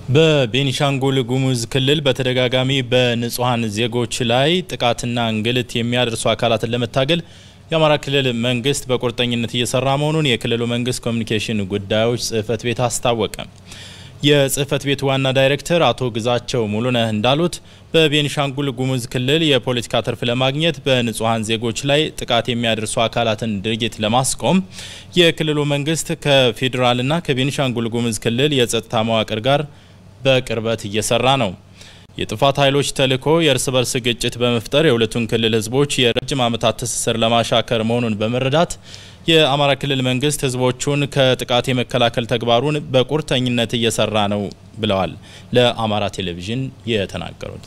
በቤኒሻንጉል ጉሙዝ ክልል በተደጋጋሚ በንጹሐን ዜጎች ላይ ጥቃትና እንግልት የሚያደርሱ አካላትን ለመታገል የአማራ ክልል መንግስት በቁርጠኝነት እየሰራ መሆኑን የክልሉ መንግስት ኮሚኒኬሽን ጉዳዮች ጽህፈት ቤት አስታወቀ። የጽህፈት ቤቱ ዋና ዳይሬክተር አቶ ግዛቸው ሙሉነህ እንዳሉት በቤኒሻንጉል ጉሙዝ ክልል የፖለቲካ ትርፍ ለማግኘት በንጹሐን ዜጎች ላይ ጥቃት የሚያደርሱ አካላትን ድርጊት ለማስቆም የክልሉ መንግስት ከፌዴራልና ከቤኒሻንጉል ጉሙዝ ክልል የጸጥታ መዋቅር ጋር በቅርበት እየሰራ ነው። የጥፋት ኃይሎች ተልዕኮ የእርስ በርስ ግጭት በመፍጠር የሁለቱን ክልል ህዝቦች የረጅም ዓመታት ትስስር ለማሻከር መሆኑን በመረዳት የአማራ ክልል መንግስት ህዝቦቹን ከጥቃት የመከላከል ተግባሩን በቁርጠኝነት እየሰራ ነው ብለዋል። ለአማራ ቴሌቪዥን የተናገሩት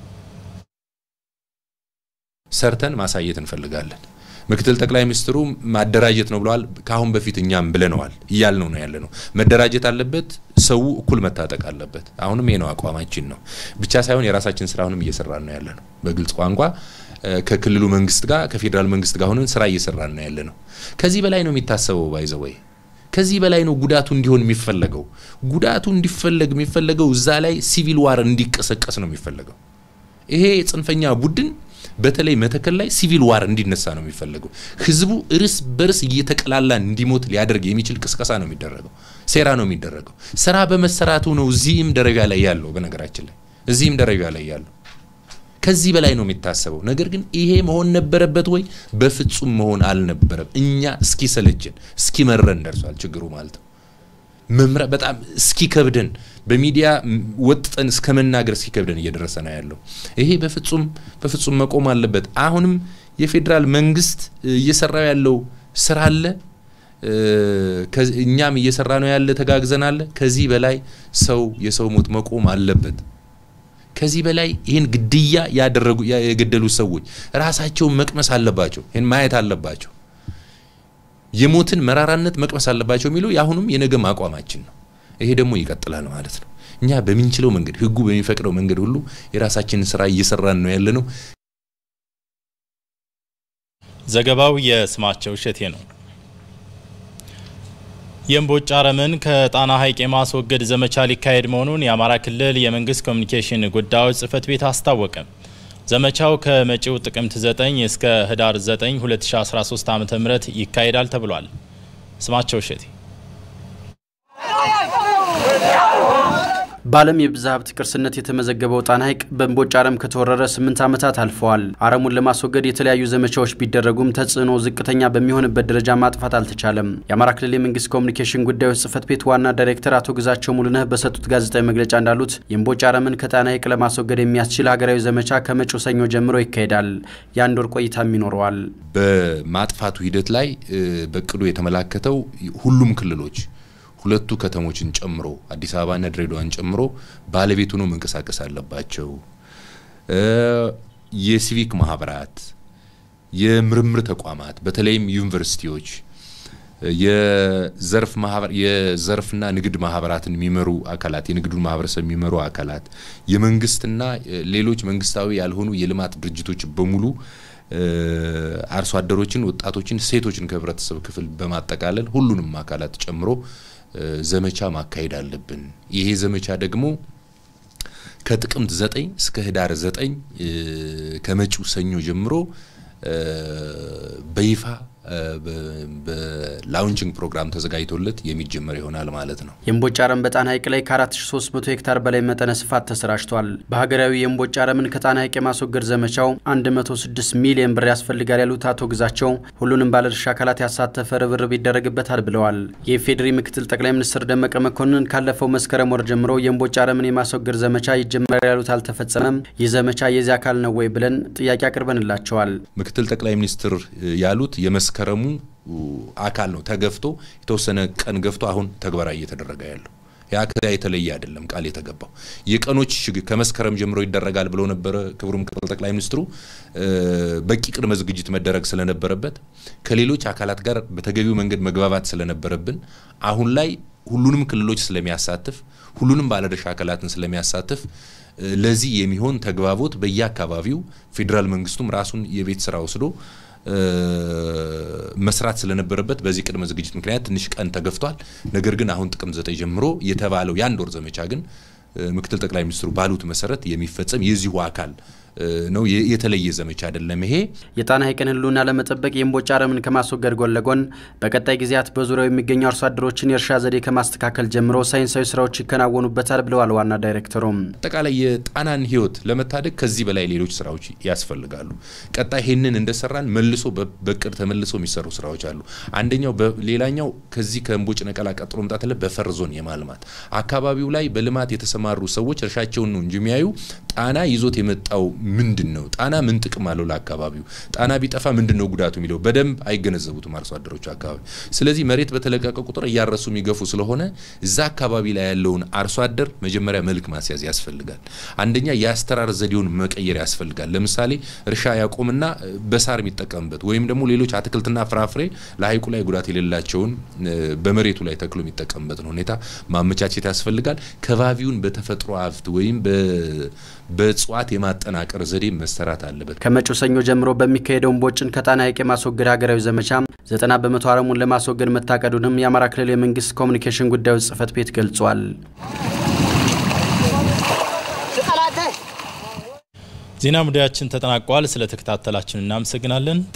ሰርተን ማሳየት እንፈልጋለን። ምክትል ጠቅላይ ሚኒስትሩ ማደራጀት ነው ብለዋል። ከአሁን በፊት እኛም ብለነዋል፣ እያልነው ነው ያለ ነው። መደራጀት አለበት፣ ሰው እኩል መታጠቅ አለበት። አሁንም ይሄ ነው አቋማችን ነው ብቻ ሳይሆን የራሳችን ስራ አሁንም እየሰራን ነው ያለ ነው። በግልጽ ቋንቋ ከክልሉ መንግስት ጋር ከፌዴራል መንግስት ጋር ሆነን ስራ እየሰራን ነው ያለ ነው። ከዚህ በላይ ነው የሚታሰበው ባይዘወይ ከዚህ በላይ ነው ጉዳቱ እንዲሆን የሚፈለገው። ጉዳቱ እንዲፈለግ የሚፈለገው እዛ ላይ ሲቪል ዋር እንዲቀሰቀስ ነው የሚፈለገው። ይሄ ጽንፈኛ ቡድን በተለይ መተከል ላይ ሲቪል ዋር እንዲነሳ ነው የሚፈለገው። ህዝቡ እርስ በርስ እየተቀላላ እንዲሞት ሊያደርግ የሚችል ቅስቀሳ ነው የሚደረገው፣ ሴራ ነው የሚደረገው። ስራ በመሰራቱ ነው እዚህም ደረጃ ላይ ያለው። በነገራችን ላይ እዚህም ደረጃ ላይ ያለው ከዚህ በላይ ነው የሚታሰበው። ነገር ግን ይሄ መሆን ነበረበት ወይ? በፍጹም መሆን አልነበረም። እኛ እስኪ ሰለችን እስኪ መረን ደርሷል ችግሩ ማለት ነው። መምራ በጣም እስኪ ከብደን በሚዲያ ወጥጠን እስከ መናገር እስኪ ከብደን እየደረሰ ነው ያለው። ይሄ በፍጹም በፍጹም መቆም አለበት። አሁንም የፌዴራል መንግስት እየሰራው ያለው ስራ አለ። እኛም እየሰራ ነው ያለ ተጋግዘን አለ። ከዚህ በላይ ሰው የሰው ሞት መቆም አለበት። ከዚህ በላይ ይህን ግድያ ያደረጉ የገደሉ ሰዎች ራሳቸውን መቅመስ አለባቸው። ይህን ማየት አለባቸው። የሞትን መራራነት መቅመስ አለባቸው የሚለው የአሁኑም የነገም አቋማችን ነው። ይሄ ደግሞ ይቀጥላል ማለት ነው። እኛ በምንችለው መንገድ ህጉ በሚፈቅደው መንገድ ሁሉ የራሳችንን ስራ እየሰራን ነው ያለ ነው። ዘገባው የስማቸው እሸቴ ነው። የእምቦጭ አረምን ከጣና ሐይቅ የማስወገድ ዘመቻ ሊካሄድ መሆኑን የአማራ ክልል የመንግስት ኮሚኒኬሽን ጉዳዮች ጽህፈት ቤት አስታወቀ። ዘመቻው ከመጪው ጥቅምት 9 እስከ ህዳር 9 2013 ዓ.ም ይካሄዳል ተብሏል። ስማቸው እሸቴ በዓለም የብዝሃ ሀብት ቅርስነት የተመዘገበው ጣና ሐይቅ በእምቦጭ አረም ከተወረረ ስምንት ዓመታት አልፈዋል። አረሙን ለማስወገድ የተለያዩ ዘመቻዎች ቢደረጉም ተጽዕኖ ዝቅተኛ በሚሆንበት ደረጃ ማጥፋት አልተቻለም። የአማራ ክልል የመንግስት ኮሚኒኬሽን ጉዳዮች ጽህፈት ቤት ዋና ዳይሬክተር አቶ ግዛቸው ሙሉነህ በሰጡት ጋዜጣዊ መግለጫ እንዳሉት የእምቦጭ አረምን ከጣና ሐይቅ ለማስወገድ የሚያስችል ሀገራዊ ዘመቻ ከመጪው ሰኞ ጀምሮ ይካሄዳል። የአንድ ወር ቆይታም ይኖረዋል። በማጥፋቱ ሂደት ላይ በቅዱ የተመላከተው ሁሉም ክልሎች ሁለቱ ከተሞችን ጨምሮ አዲስ አበባና ድሬዳዋን ጨምሮ ባለቤት ሆነው መንቀሳቀስ አለባቸው። የሲቪክ ማህበራት፣ የምርምር ተቋማት በተለይም ዩኒቨርሲቲዎች፣ የዘርፍ ማህበር የዘርፍና ንግድ ማህበራትን የሚመሩ አካላት፣ የንግዱን ማህበረሰብ የሚመሩ አካላት፣ የመንግስትና ሌሎች መንግስታዊ ያልሆኑ የልማት ድርጅቶች በሙሉ አርሶ አደሮችን፣ ወጣቶችን፣ ሴቶችን ከህብረተሰብ ክፍል በማጠቃለል ሁሉንም አካላት ጨምሮ ዘመቻ ማካሄድ አለብን። ይሄ ዘመቻ ደግሞ ከጥቅምት ዘጠኝ እስከ ህዳር ዘጠኝ ከመጪው ሰኞ ጀምሮ በይፋ በላውንቺንግ ፕሮግራም ተዘጋጅቶለት የሚጀመር ይሆናል ማለት ነው። የእምቦጭ አረም በጣና ሐይቅ ላይ ከ4300 ሄክታር በላይ መጠነ ስፋት ተሰራጭቷል። በሀገራዊ የእምቦጭ አረምን ከጣና ሐይቅ የማስወገድ ዘመቻው 106 ሚሊዮን ብር ያስፈልጋል ያሉት አቶ ግዛቸው ሁሉንም ባለድርሻ አካላት ያሳተፈ ርብርብ ይደረግበታል ብለዋል። የኢፌዴሪ ምክትል ጠቅላይ ሚኒስትር ደመቀ መኮንን ካለፈው መስከረም ወር ጀምሮ የእምቦጭ አረምን የማስወገድ ዘመቻ ይጀመራል ያሉት አልተፈጸመም። ይህ ዘመቻ የዚህ አካል ነው ወይ ብለን ጥያቄ አቅርበንላቸዋል። ምክትል ጠቅላይ ሚኒስትር ያሉት የመስከረሙ አካል ነው። ተገፍቶ የተወሰነ ቀን ገፍቶ አሁን ተግባራዊ እየተደረገ ያለው ያ ከዚያ የተለየ አይደለም። ቃል የተገባው የቀኖች ከመስከረም ጀምሮ ይደረጋል ብለው ነበረ ክቡር ምክትል ጠቅላይ ሚኒስትሩ። በቂ ቅድመ ዝግጅት መደረግ ስለነበረበት ከሌሎች አካላት ጋር በተገቢው መንገድ መግባባት ስለነበረብን አሁን ላይ ሁሉንም ክልሎች ስለሚያሳትፍ ሁሉንም ባለድርሻ አካላትን ስለሚያሳትፍ ለዚህ የሚሆን ተግባቦት በየአካባቢው ፌዴራል መንግስቱም ራሱን የቤት ስራ ወስዶ መስራት ስለነበረበት በዚህ ቅድመ ዝግጅት ምክንያት ትንሽ ቀን ተገፍቷል። ነገር ግን አሁን ጥቅምት ዘጠኝ ጀምሮ የተባለው የአንድ ወር ዘመቻ ግን ምክትል ጠቅላይ ሚኒስትሩ ባሉት መሰረት የሚፈጸም የዚሁ አካል ነው። የተለየ ዘመቻ አይደለም። ይሄ የጣና ሐይቅን ሕልውና ለመጠበቅ የእምቦጭ አረምን ከማስወገድ ጎን ለጎን በቀጣይ ጊዜያት በዙሪያው የሚገኙ አርሶ አደሮችን የእርሻ ዘዴ ከማስተካከል ጀምሮ ሳይንሳዊ ስራዎች ይከናወኑበታል ብለዋል ዋና ዳይሬክተሩም። አጠቃላይ የጣናን ሕይወት ለመታደግ ከዚህ በላይ ሌሎች ስራዎች ያስፈልጋሉ። ቀጣይ ይህንን እንደሰራን መልሶ በቅድ ተመልሶ የሚሰሩ ስራዎች አሉ። አንደኛው ሌላኛው ከዚህ ከእምቦጭ ነቀላ ቀጥሎ መምጣት አለ በፈር ዞን የማልማት አካባቢው ላይ በልማት የተሰማሩ ሰዎች እርሻቸውን ነው እንጂ የሚያዩ ጣና ይዞት የመጣው ምንድን ነው? ጣና ምን ጥቅም አለው ለአካባቢው? ጣና ቢጠፋ ምንድን ነው ጉዳቱ የሚለው በደንብ አይገነዘቡትም አርሶ አደሮቹ አካባቢ። ስለዚህ መሬት በተለቀቀ ቁጥር እያረሱ የሚገፉ ስለሆነ እዛ አካባቢ ላይ ያለውን አርሶ አደር መጀመሪያ መልክ ማስያዝ ያስፈልጋል። አንደኛ የአስተራር ዘዴውን መቀየር ያስፈልጋል። ለምሳሌ እርሻ ያቆምና በሳር የሚጠቀምበት ወይም ደግሞ ሌሎች አትክልትና ፍራፍሬ ለሐይቁ ላይ ጉዳት የሌላቸውን በመሬቱ ላይ ተክሎ የሚጠቀምበትን ሁኔታ ማመቻቸት ያስፈልጋል። ከባቢውን በተፈጥሮ ሀብት ወይም በእጽዋት የማጠናቀር ዘዴ መሰራት አለበት። ከመጪው ሰኞ ጀምሮ በሚካሄደው እምቦጭን ከጣና ሐይቅ የማስወገድ ሀገራዊ ዘመቻ ዘጠና በመቶ አረሙን ለማስወገድ መታቀዱንም የአማራ ክልል የመንግስት ኮሚኒኬሽን ጉዳዮች ጽህፈት ቤት ገልጿል። ዜና ሙዳያችን ተጠናቋል። ስለተከታተላችን እናመሰግናለን።